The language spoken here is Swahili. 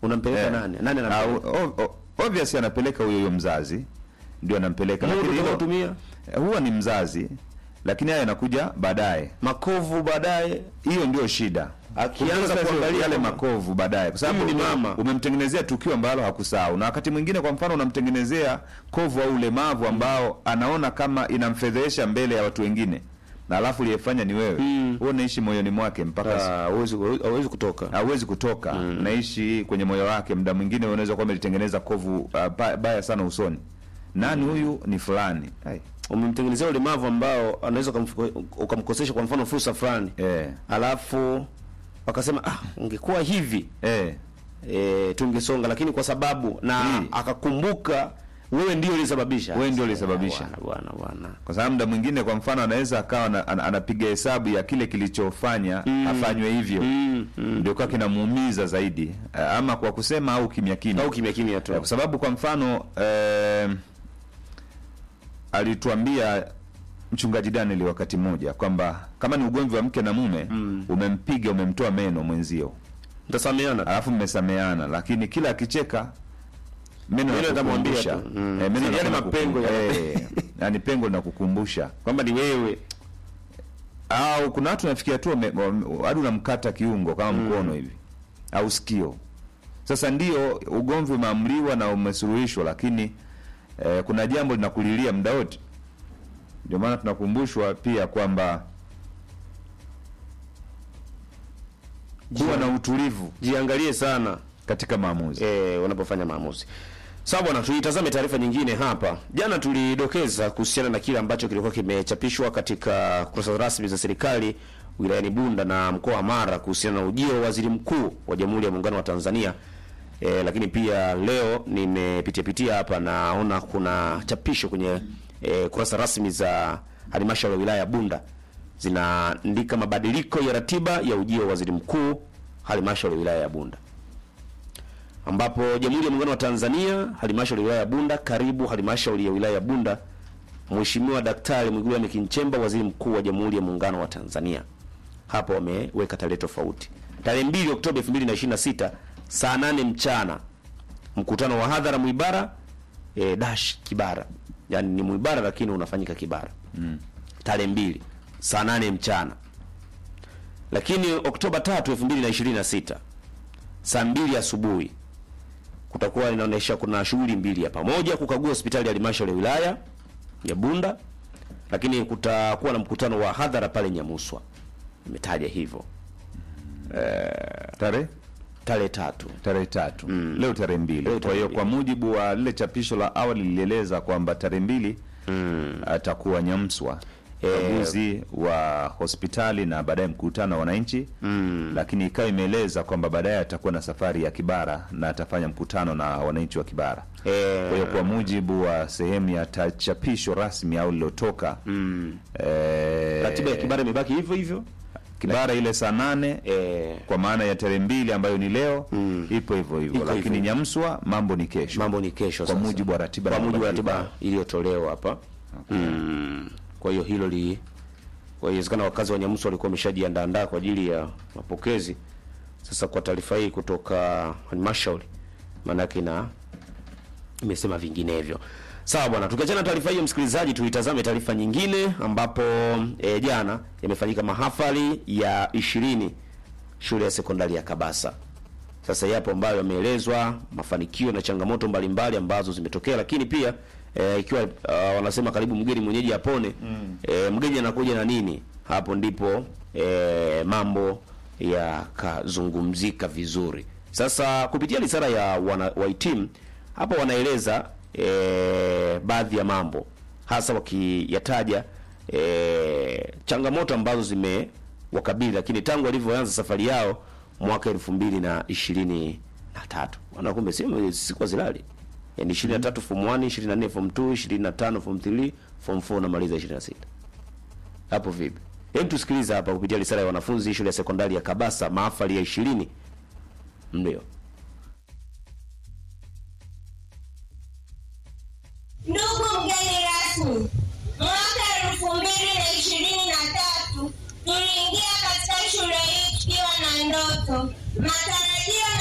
unampeleka Eh. nani nani Ah, anampeleka o- o- obvious anapeleka huyo huyo mzazi ndio anampeleka Muda lakini hilo- utakaotumia? Eh, huwa ni mzazi lakini haya yanakuja baadaye makovu baadaye hiyo ndio shida Akianza Sasa kuangalia yale kwamba- makovu baadaye kwa sababu Huyu ni ume- mama. umemtengenezea tukio ambalo hakusahau na wakati mwingine kwa mfano unamtengenezea kovu au ulemavu ambao anaona kama inamfedhehesha mbele ya watu wengine na alafu liyefanya ni wewe huo unaishi moyoni mwake mpaka Ah, hawezi hawezi kutoka hawezi kutoka naishi kwenye moyo wake muda mwingine unaweza kuwa umelitengeneza kovu uh, ba- baya sana usoni nani huyu ni fulani Ai, umemtengenezea ulemavu ambao anaweza ukamf- ukamkosesha kwa mfano fursa fulani eh, alafu wakasema ah, ungekuwa hivi eh, e, tungesonga lakini kwa sababu na Mm. akakumbuka wewe ndio ulisababisha Wewe ndio ulisababisha. bwana bwana bwana kwa sababu muda mwingine kwa mfano anaweza akawa ana- ana- anapiga hesabu ya kile kilichofanya afanywe hivyo mm, mm. ndio kwa kinamuumiza zaidi Eh, ama kwa kusema au kimya kimya au kimya kimya tu Eh, kwa sababu kwa mfano eh, alituambia mchungaji Daniel wakati mmoja kwamba kama ni ugomvi wa mke na mume umempiga umemtoa meno mwenzio mtasameana alafu mmesameana lakini kila akicheka meno Meno yatamwambia yanakukumbusha. tu. Mm. Eh, meno Yale yanakukum- mapengo ya- eh, yani pengo linakukumbusha kwamba ni wewe au kuna watu nafikia tu wame- wame- hadi unamkata kiungo kama mkono hivi au sikio sasa ndio ugomvi umeamriwa na umesuluhishwa lakini eh, kuna jambo linakulilia muda wote ndio maana tunakumbushwa pia kwamba kuwa na utulivu jiangalie sana katika maamuzi e, unapofanya maamuzi sawa bwana tuitazame taarifa nyingine hapa jana tulidokeza kuhusiana na kile ambacho kilikuwa kimechapishwa katika kurasa rasmi za serikali wilayani bunda na mkoa wa mara kuhusiana na ujio wa waziri mkuu wa jamhuri ya muungano wa tanzania e, lakini pia leo nimepitia pitia hapa naona kuna chapisho kwenye e, kurasa rasmi za halmashauri ya wilaya ya bunda zinaandika mabadiliko ya ratiba ya ujio wa waziri mkuu halmashauri ya wilaya ya bunda ambapo Jamhuri ya Muungano wa Tanzania, halmashauri ya wilaya ya Bunda, karibu halmashauri ya wilaya ya Bunda, Mheshimiwa Daktari Mwigulu Lameck Nchemba, waziri mkuu wa Jamhuri ya Muungano wa Tanzania. Hapo wameweka tarehe tofauti. Tarehe 2 Oktoba 2026 saa 8 mchana, mkutano wa hadhara Mwibara e, dash Kibara, yaani ni Mwibara lakini unafanyika Kibara mm. tarehe 2 saa 8 mchana. Lakini Oktoba 3 2026 saa mbili asubuhi kutakuwa inaonyesha kuna shughuli mbili hapa. Moja, kukagua hospitali ya halmashauri ya wilaya ya Bunda, lakini kutakuwa na mkutano wa hadhara pale Nyamuswa, imetaja hivyo tarehe tarehe tatu. tarehe tatu leo tarehe mbili Leo kwa tarehe hiyo mbili. kwa mujibu wa lile chapisho la awali lilieleza kwamba tarehe mbili atakuwa Nyamswa ukaguzi wa hospitali na baadaye mkutano wa wananchi lakini ikawa imeeleza kwamba baadaye atakuwa na safari ya Kibara na atafanya mkutano na wananchi wa Kibara Eh, kwa hiyo kwa mujibu wa sehemu ya ta- chapisho rasmi au lilotoka eh, ratiba ya Kibara imebaki hivyo hivyo. Kibara ile saa nane Eh, kwa maana ya tarehe mbili ambayo ni leo ipo hivyo hivyo, Iko lakini hivyo. Nyamswa mambo ni kesho. mambo ni kesho Kwa sasa. mujibu wa ratiba kwa na mujibu wa mabadiliko. ratiba iliyotolewa hapa mm. Kwa hiyo hilo li kwa hiyo inawezekana wakazi wa Nyamuso walikuwa wameshajiandaandaa kwa ajili ya mapokezi. Sasa kwa taarifa hii kutoka halmashauri, maana yake na imesema vinginevyo. Sawa bwana, tukiachana na taarifa hiyo, msikilizaji, tuitazame taarifa nyingine ambapo e, jana yamefanyika mahafali ya ishirini shule ya sekondari ya Kabasa. Sasa yapo ambayo yameelezwa mafanikio na changamoto mbalimbali ambazo zimetokea, lakini pia e, ikiwa uh, wanasema karibu mgeni mwenyeji apone mm. e, mgeni anakuja na nini? Hapo ndipo e, mambo yakazungumzika vizuri. Sasa kupitia risala ya wana, wahitimu hapo wanaeleza e, baadhi ya mambo hasa wakiyataja e, changamoto ambazo zimewakabili, lakini tangu walivyoanza safari yao mwaka elfu mbili na ishirini na tatu wana kumbe si siku zilali yani ishirini na tatu form 1 ishirini na nne form 2 ishirini na tano form 3 form 4 namaliza ishirini na sita hapo vipi? Hebu tusikilize hapa kupitia risala ya wanafunzi shule ya sekondari ya Kabasa mahafali ya ishirini ndio Ndugu mgeni rasmi, mwaka elfu mbili na ishirini na tatu tuliingia katika shule hii tukiwa na ndoto, matarajio